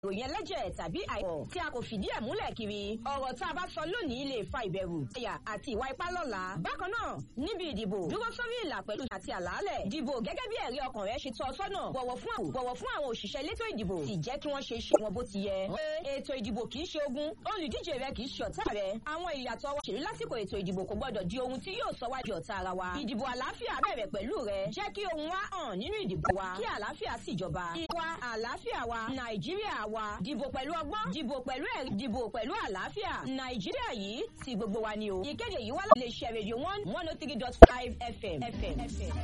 ìròyìn ẹlẹ́jẹ̀ tàbí àìmọ̀ tí a kò fìdí ẹ̀ múlẹ̀ kiri ọ̀rọ̀ tá a bá sọ lónìí lè fa ìbẹ̀rù ẹ̀yà àti ìwà ipá lọ́la. bákan náà níbi ìdìbò dúró sórí ìlà pẹ̀lú àti àlàálẹ̀ dìbò gẹ́gẹ́ bí ẹ̀rí ọkàn rẹ ṣe tọ́ ọ sọ́nà bọ̀wọ̀ fún àwọn bọ̀wọ̀ fún àwọn òṣìṣẹ́ elétò ìdìbò sì jẹ́ kí wọ́n ṣe iṣẹ́ wọn bó ti yẹ. ètò ìdìbò kì í ṣe ogun olùdíje rẹ kì í ṣe ọ̀tá rẹ àwọn ìyàtọ̀ wa ṣèlú lásìkò ètò ìdìbò kò gbọdọ̀ di ohun tí yóò sọ wá di ọ̀tá ara wa. ìdìbò àlàáfíà bẹ̀rẹ̀ pẹ̀lú rẹ jẹ́ kí ohun wa hàn nínú ìdìbò wa kí àlàáfíà sì jọba. ìwà àlàáfíà wa nàìjíríà wa dìbò pẹ̀lú ọgbọ́n dìbò pẹ̀lú ẹ̀rí dìbò pẹ̀lú àlàáfíà nàìjíríà yìí ti gbogbo wa ni o. ìkéde yìí wá láti lè ṣe rédíò one one oh three dot five fm.